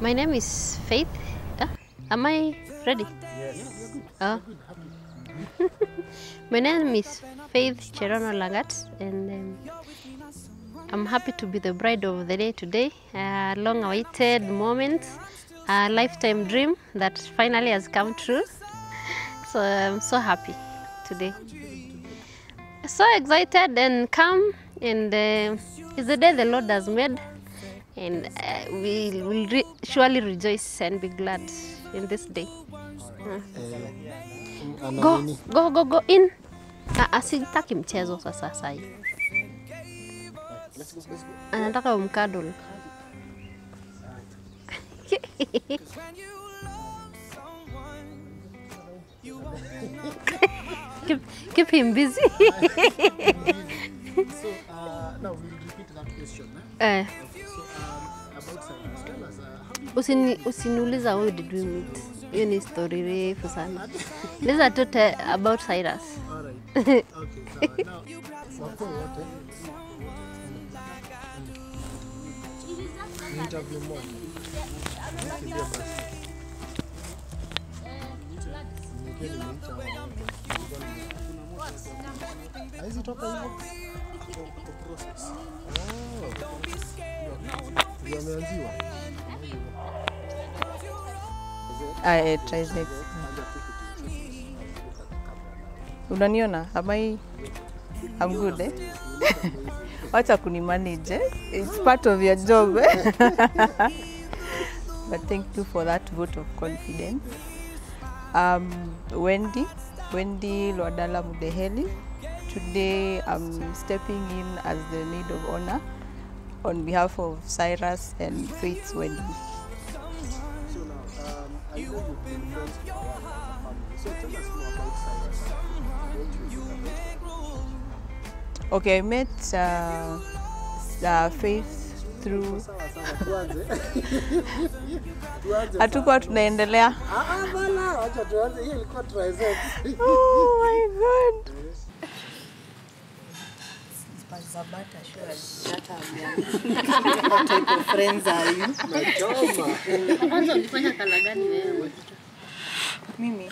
My name is Faith. Uh, am I ready? Oh. My name is Faith Cherono Lagat, and um, I'm happy to be the bride of the day today. A long awaited moment, a lifetime dream that finally has come true. So I'm so happy today. So excited and calm, and uh, it's the day the Lord has made, and uh, we will re- surely rejoice and be glad in this day. Go, go, go, go in. Ah, ah, sitaki mchezo sasa sahi. Anataka umkadul. keep, keep him busy. So uh, now we'll repeat that question. Eh? eh, So um, about Cyrus, tell us uh, how did usini, usiniuliza how did we meet. Hiyo ni story refu sana. Liza tu te- about Cyrus. all right? Okay, sawa. Now wako wote ni interview moja. Kimbia basi. Nikiwa nimeita hao wote. Nilikuwa nime- Haizi toka hivyo? Kwa process. Oh. Ndio ameanziwa. I tried it. Unaniona? Am I I'm good eh? Wacha kunimanage eh? It's part of your job eh? But thank you for that vote of confidence. Um, Wendy, Wendy Lwadala Mudeheli. Today I'm stepping in as the maid of honor on behalf of Cyrus and Faith Wendy. So now, um, I know you've been friends for a while as a family. So tell us more about Cyrus. What you know about Okay, I met uh, uh, Faith through Sawa sawa, tuanze. Tuanze. hatukuwa tunaendelea. Ah, ah, bala, wacha tuanze. Hiyo ilikuwa triceps. Oh my god. Nachoma. Kwanza ulifanya kala gani wewe? Mimi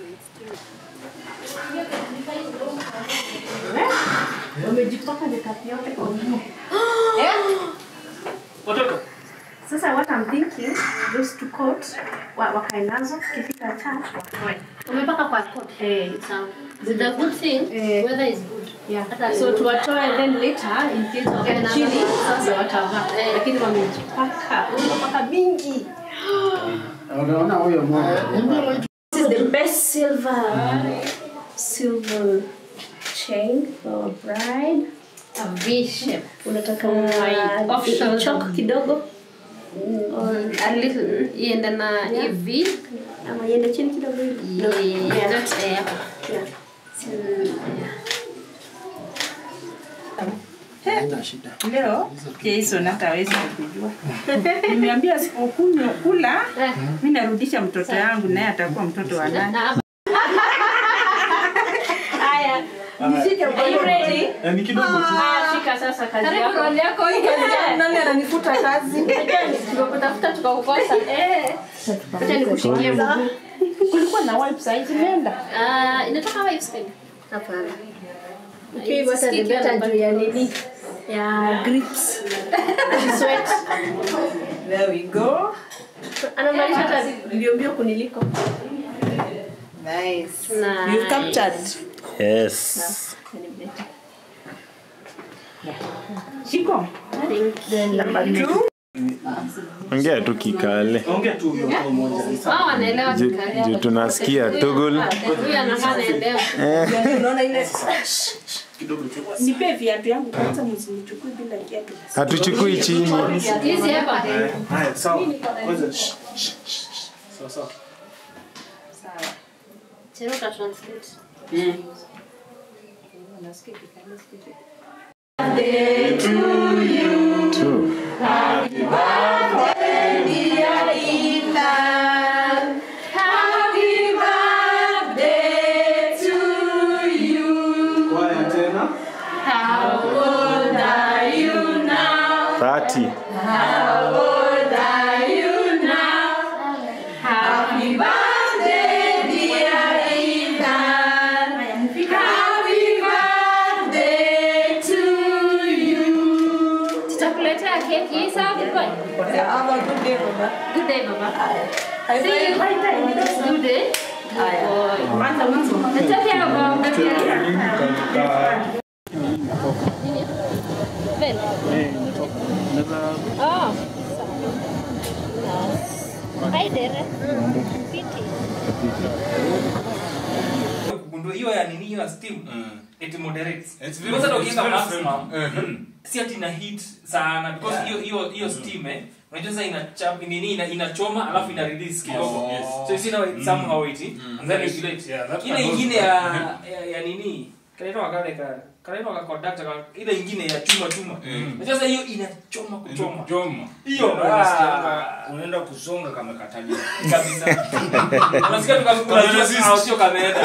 Sasa what I'm thinking, those two coats wa- wakae nazo kifika church watoe. Umepaka kwa coat. Eh, Sawa. The good thing, Eh. weather is good. yeah. Hata So tuwatoe then later in case Okay, wakae na- chini sasa watavaa. Eh. Lakini wamejipaka, wamepaka mingi. Unaona huyo mmoja. This is the best silver silver chain for a bride. a V shape. Unataka Off shoulder. choke kidogo Or a little iende na hivi. ama iende chini kidogo hivi. No. Yeah, Yeah. not eh, hapa. Yeah. Haina shida. Leo Jason hata hawezi kujua. Nimeambia asipokunywa kula, mimi narudisha mtoto yangu naye atakuwa mtoto wa nani. Na- Haya. Nishike Are you ready? ni kidogo tu. Ah, shika sasa kazi Karibu yako. roli yako hii kazi yako. Nani ananifuta kazi? Tumekutafuta tukakukosa. Eh. Acha nikushikie mguu. Kulikuwa na wipes haizimeenda. Ah, inatoka wapi spend? Hapana. Ukiwa hata ni Sikia better namba- juu ya nini? Ya grips. Sweat. There we go. Anamaanisha hata mbio mbio kuniliko. Nice. Nice. You've captured. Yes. Shiko. Number two. Ongea tu kikale. Ongea tu huyo kwa moja. Wao wanaelewa Ju- kikali. ju tunasikia tugul. Huyu anakaa anaelewa. Unaona ile Nipe viatu yangu kwanza msinichukue bila kiatu. Hatuchukui chini. Hizi hapa. Haya, sawa. Kwanza. shh, shh, shh, shh. Sawa sawa. Sawa. Cheruka translate. Tu. Kwaya tena. Thirty. How old are you now? Have a good day, Baba. Good day, Baba. High See you. five. Good day. Nataka Baba. Vel. Oh. Hi there. Piti. kugundua hiyo ya nini hiyo ya steam it moderates It's very- because hata it's ukiweka very maximum friendly. si ati ina heat sana because hiyo hiyo hiyo steam eh unajua sasa inachapa nini ina, inachoma alafu ina release kidogo Oh, yes. so you see now it somehow it and then Yes. regulate Yeah, that ile can ingine also- ya, ya ya nini kanaitwa kale ka kanaitwa ka conductor ka ile ingine ya chuma chuma unajua sasa hiyo inachoma kuchoma Joma. hiyo Unasikianga, ah, unaenda kusonga kama katalia. kabisa unasikia tukakula Resist. au sio kameenda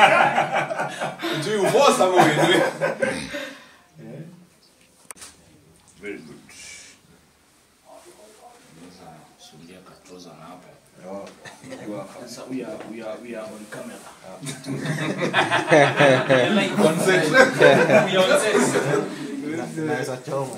Juu ubosa ama uendelee. Very good. Unaweza sulia katoza na hapo. Sasa we are we are we are on camera. like on set we on set naweza choma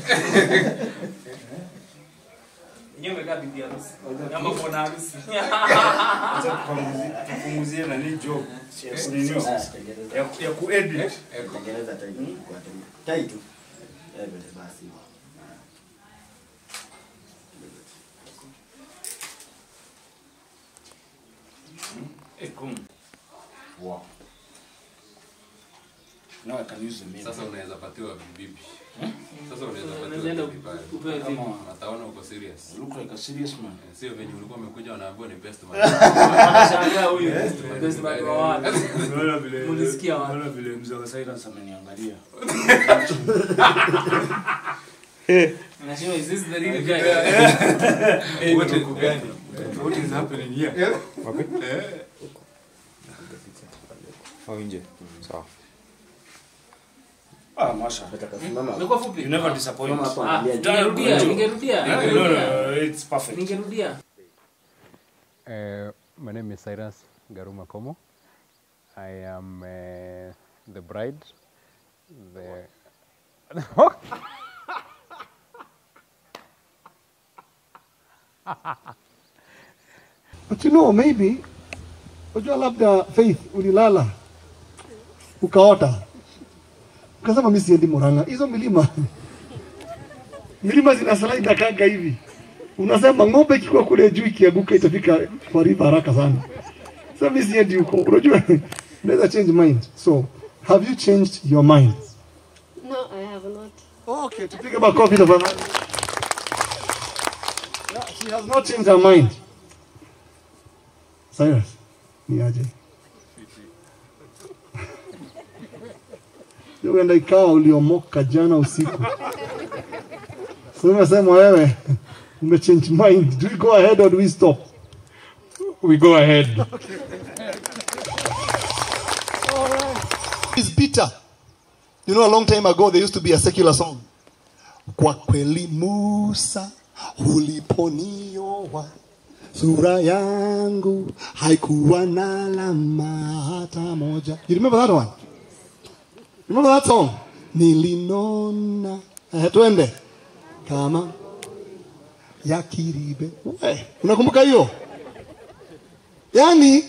Yenyewe umekaa bibi harusi ama bwana harusi. Sasa tupunguzie- tupunguzie nani job. Ya kunini? Ya ya kuedit. tengeneza tai kwa tai tu Eh, basi Eh, cool. Wow. Now I can use the mirror. Sasa unaweza patiwa bibi. Sasa unaweza Unaenda patiwa bibi. upewe vipi? Kama Ataona uko serious. you look like a serious man. Eh, Sio venye ulikuwa umekuja wanaambiwa ni best man. Anashangaa huyu. Best man wa wapi? Unaona vile Mulisikia wapi? unaona vile mzee wa Cyrus ameniangalia. Anasema is this the real guy? What is What is happening here? au nje sawa Ah, Masha. Simama. Umekuwa fupi? You never disappoint. Simama hapo Ah, angalia. ningerudia, ningerudia. No, no, no, it's perfect. Ningerudia. Uh, my name is Cyrus Garuma Komo. I am uh, the bride. The But you know, maybe unajua labda Faith ulilala ukaota ukasema mimi siendi Murang'a. Hizo milima milima zina slide akaga hivi, unasema ng'ombe ikikuwa kule juu ikianguka itafika kwa river haraka sana. Sasa mimi siendi huko, unajua unaweza change mind. So have you changed your mind? No, I have not. Okay, tupige makofi tafadhali. Yeah, she has not changed her mind. Cyrus, ni aje? Uenda ikawa uliomoka jana usiku. So umesema wewe umechange mind. Do we go ahead or do we stop? We go ahead. Is Peter. You know, a long time ago, there used to be a secular song. Kwa kweli Musa uliponioa sura yangu haikuwa na alama hata moja. You remember that one? Remember that song? Nilinona. Eh, twende. Kama ya kiribe. Eh, unakumbuka hiyo? Yaani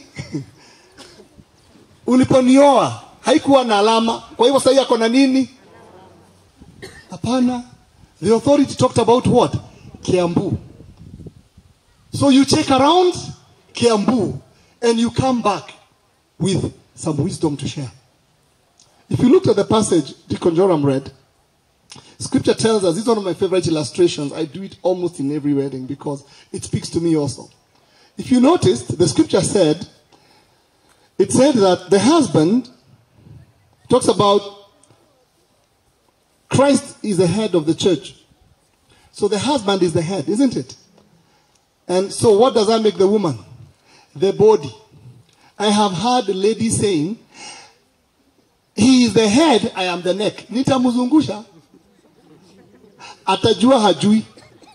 uliponioa haikuwa na alama. Kwa hivyo sasa yako na nini? Hapana. The authority talked about what? Kiambu. So you check around Kiambu and you come back with some wisdom to share. If you looked at the passage Deacon Joram read, scripture tells us, this is one of my favorite illustrations. I do it almost in every wedding because it speaks to me also. If you noticed, the scripture said, it said that the husband talks about Christ is the head of the church. So the husband is the head, isn't it? And so what does that make the woman? The body. I have heard a lady saying, he is the head, I am the neck. Nitamzungusha. Atajua hajui.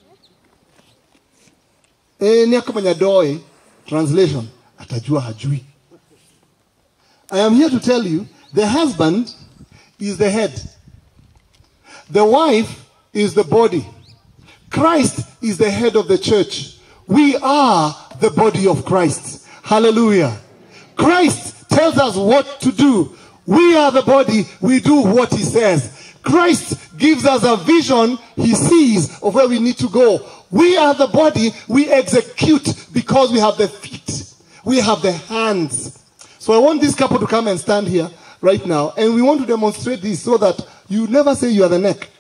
Eh, ni kama nyadoe translation. Atajua hajui. I am here to tell you, the husband is the head. The wife is the body. Christ is the head of the church. We are the body of Christ. Hallelujah. Christ tells us what to do. We are the body, we do what he says. Christ gives us a vision he sees of where we need to go. We are the body, we execute because we have the feet, we have the hands. So I want this couple to come and stand here right now, and we want to demonstrate this so that you never say you are the neck.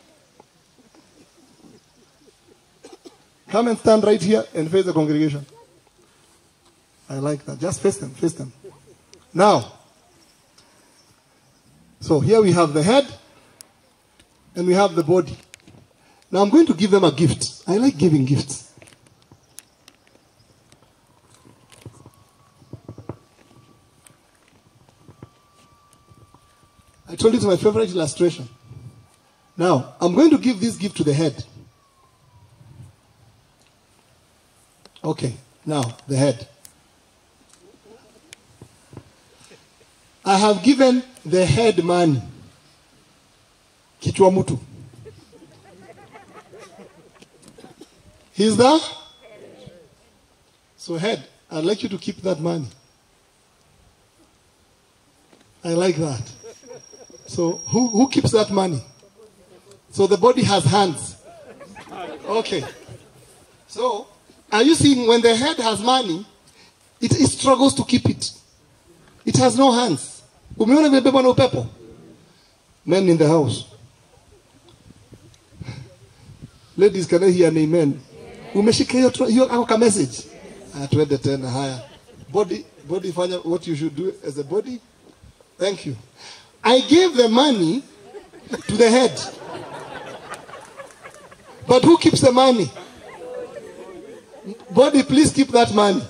Come and stand right here and face the congregation. I like that. Just face them, face them. Now, so here we have the head and we have the body. Now I'm going to give them a gift. I like giving gifts. I told you it's my favorite illustration. Now, I'm going to give this gift to the head. Okay, now, the head. I have given the head money. Kichwa mtu. He's there? So head, I'd like you to keep that money. I like that. So who, who keeps that money? So the body has hands. Okay. So are you seeing when the head has money, it, it struggles to keep it. It has no hands. Umeona vimebebwa na upepo? Men in the house. Ladies, can I hear an amen? Umeshika hiyo tu- hiyo ako ka message. Ah, tuende tena haya. Body, body fanya what you should do as a body. Thank you. I gave the money to the head. But who keeps the money? Body, please keep that money.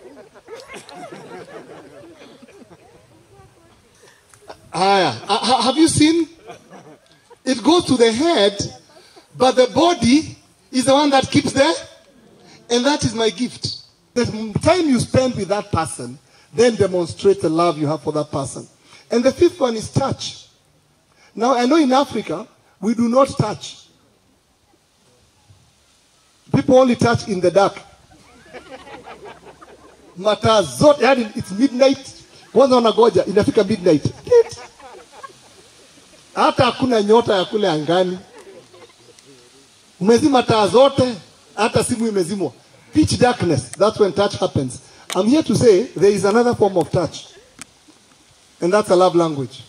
Haya. Ha- ha- Have you seen? It goes to the head, but the body is the one that keeps there. And that is my gift. The time you spend with that person, then demonstrate the love you have for that person. And the fifth one is touch. Now, I know in Africa, we do not touch. People only touch in the dark. Mataa zote, yani it's midnight. Kwanza wanagoja, inafika midnight. Tit. Hata hakuna nyota ya kule angani. Umezima taa zote, hata simu imezimwa. Pitch darkness, that's when touch happens. I'm here to say there is another form of touch. And that's a love language.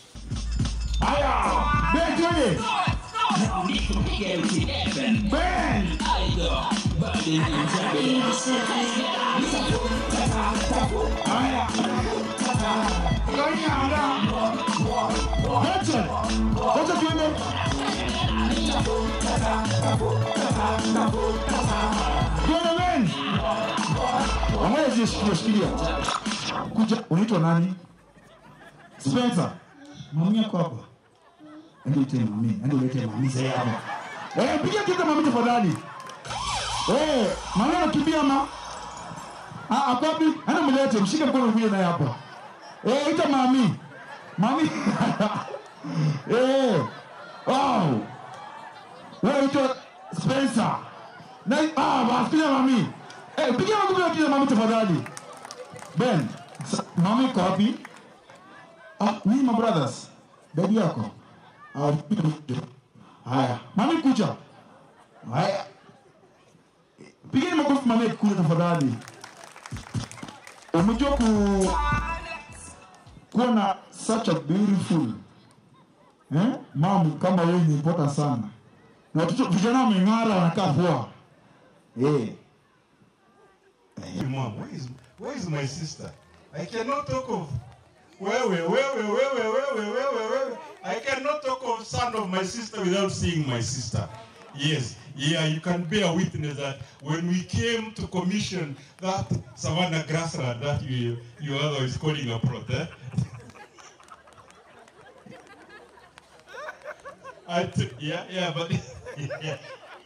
Shikilia. Kuja, unaitwa nani? Spencer. Mami yako hapa. Ende ite mami, ende ulete mami sasa hapa. Eh, piga kitu mami tafadhali. Eh, mami anakimbia ma. Ah, akopi, ende mlete, mshike mkono kuja naye hapa. Eh, ita mami. Mami. eh. Wow. Wewe ito Spencer. Na ah, basi piga mami. Eh, piga mami piga mami tafadhali. Ben, sa- mami iko wapi? Ah, mimi my brothers. Baby yako. Ah, haya. Mami kuja. Haya. Pigeni makofi mami kuja tafadhali. Umejua ku kuwa na such a beautiful eh? Mom kama wewe ni important sana. Na watoto vijana wameng'ara wanakaa poa. Eh. Mom, where is, where is my sister? I cannot talk of wewe, wewe, wewe, wewe, wewe, wewe. I cannot talk of son of my sister without seeing my sister. Yes, yeah, you can bear witness that when we came to commission that Savannah grassland that you, your other is calling a plot, eh? I t- yeah, yeah, but yeah.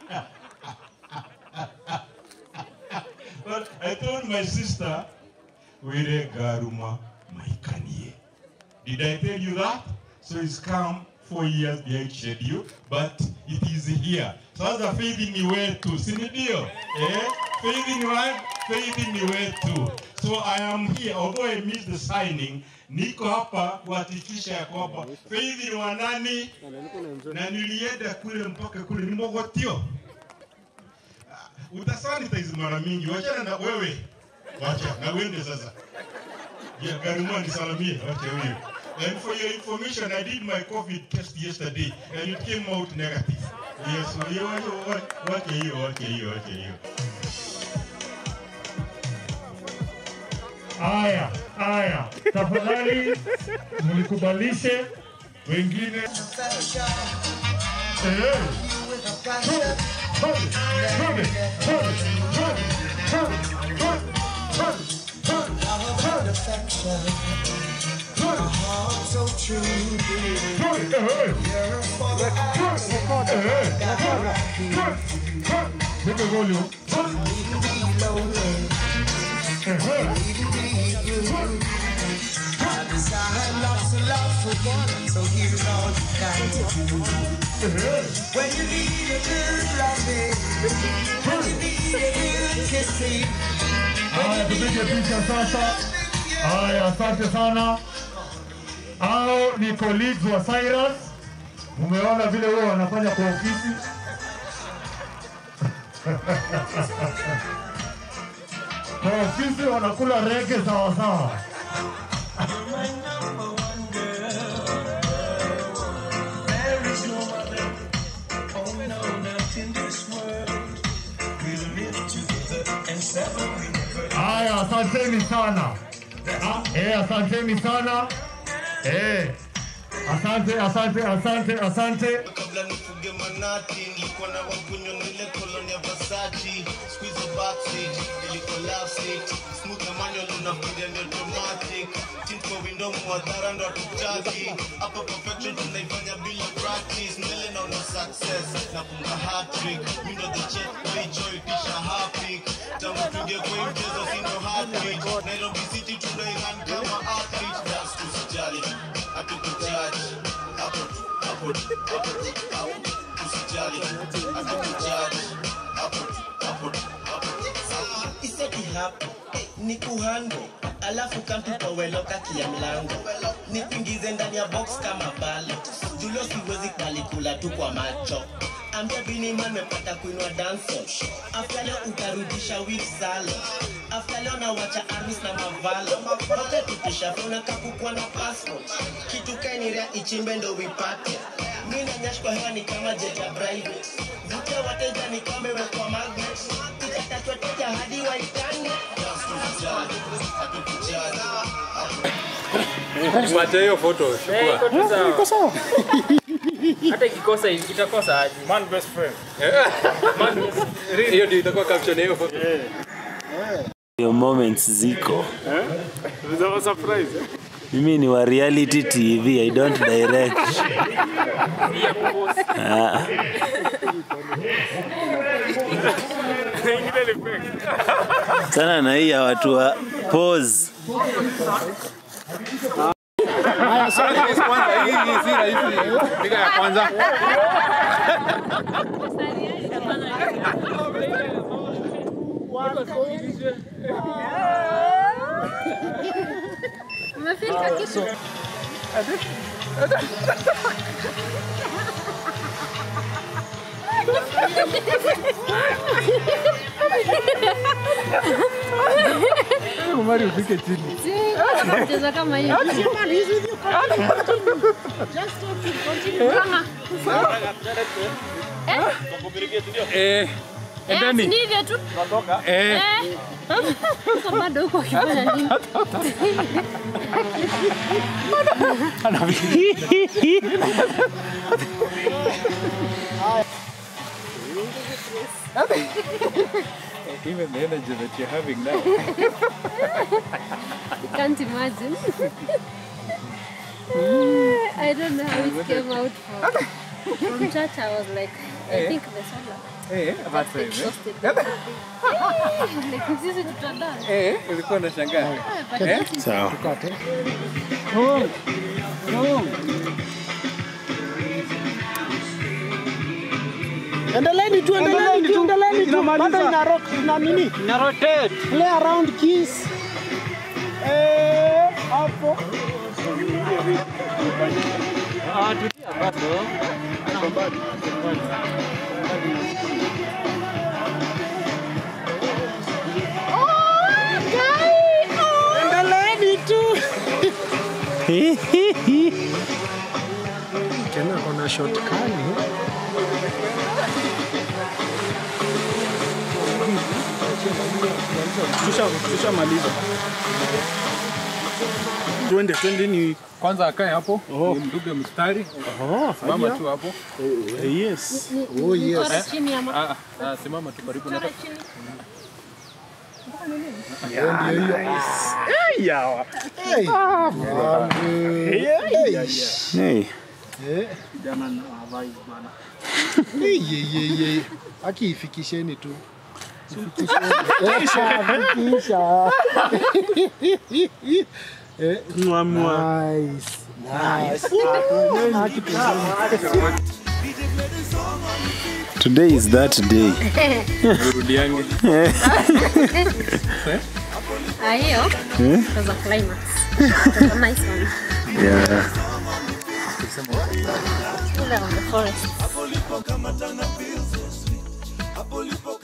but I told my sister, Were Garuma Maikanie. Did I tell you that? So it's come four years behind schedule, but it is here. Sasa faith ni wetu, si ni ndio? Eh? Faith ni wa faith ni wetu. So I am here, although I missed the signing, niko hapa kuhakikisha ya kwamba faith ni wa nani, na nilienda kule mpaka kule ni Mogotio. Utasanitize mara mingi, wachana na wewe, wacha na uende sasa. Yeah, Garuma nisalamie, wacha huyo. And for your information, I did my COVID test yesterday and it came out negative. Yes, so hiyo wacha hiyo, wacha hiyo, wacha hiyo. Haya, haya, tafadhali mlikubalishe wengine. Eh. Twende, twende, twende, twende, twende, twende, twende, twende, twende. Make a volume. I desire lots of love for one, so here's all you got to do. When you need a good loving, when you need a good kissing, Haya, tupige picha sasa. Haya, asante sana. Hao ni colleagues wa Cyrus. Umeona vile huwa wanafanya kwa ofisi. Kwa ofisi wanakula rege sawa sawa. there is no other. Oh no, not in this world. We'll live together and separate never. Haya, asanteni sana. Ah, eh, asanteni sana. Eh. Asante, asante, asante, asante. kabla nifuge manati nilikuwa na wakunywa nile koloni ya Versace squeeze backseat ilikuwa love seat smooth na manual unafikiria ni automatic tint kwa window mwadhara ndo hatutaki hapa perfection tunaifanya bila practice mbele naona success na kunga hat trick mi ndo the chef boy joy tisha happy tangu tuingie kwa hii mchezo sindo heartbeat Nairobi City tunairan kama athlete that's tusijali hatukujudge hapo hapo hapo hapo usijali hatukujudge hapo hapo hapo iseti hapo ni kuhando alafu kamtupoweloka kia mlango nikuingize ndani ya box kama balo julo siwezi kalikula tu kwa macho ambia biniman mepata kuinua danso afta leo utarudisha wif salo afta leo nawacha armis na mavalo wote tupisha fona kakukua na passport kitu kainirea ichimbe ndo wipate mi na nyash kwa hewa ni kama jet ya private vutia wateja ni kama imewekwa magnet itatatwa teja hadi waitane Pata hiyo photo. Eh, iko tu sawa. Iko sawa. Hata ikikosa itakosa aje? Man best friend. Hiyo ndio itakuwa caption ya hiyo photo. Hiyo moments ziko. It was a surprise. eh? Mimi ni wa reality TV, I don't direct. Ah. Ingine ni fake. Sana na hii ya watu wa pose. Haya, sorry, yes, kwanza hii hii si rahisi. Piga ya kwanza. Umefika kitu? Umari ufike chini. Cheza kama hiyo. Kama. Eh, Eh, endeni. ni hivyo tu. Eh. Eh. Sasa bado huko akifanya nini? Even the energy that you're having now. You can't imagine. I don't know how it came out from. From church, I was like, I Eh. think the solar. Eh, that's time. Exhausted. Eh? Like, sisi tutadance. Eh, ulikuwa unashangaa. but Eh? that is- Sawa. Tukate. Oh. Oh. Endeleeni tu, endeleeni tu, endeleeni tu. Bado ina rock, ina nini? Ina rotate. Play around keys. Eh, hapo. Ah, tulia bado. Endeleeni tu. Tena kuna shot kali. Tushamaliza. Twende, twende ni Kwanza akae hapo, oh. mduge mstari. Oh, Simama haya. tu hapo. Eh, yes. Oh, yes. Chora chini ama? Ah, ah, simama tu karibu na Chora chini. Yeah, ndio hiyo. Eh, yawa. Hey. Ah, mambo. Hey, hey. Hey. Eh, kijana na vibe bana. Hey, ye, ye, ye. Aki ifikisheni tu. Ifikisheni. Eh, Fikisha. Eh, nice. Nice. Aki tuzeni. Today is that day. Rudiange. Ah, hiyo Eh? was a climax. It was a nice one. Yeah. Still on the forest. Hapo lipo kama tana feels so sweet. Hapo lipo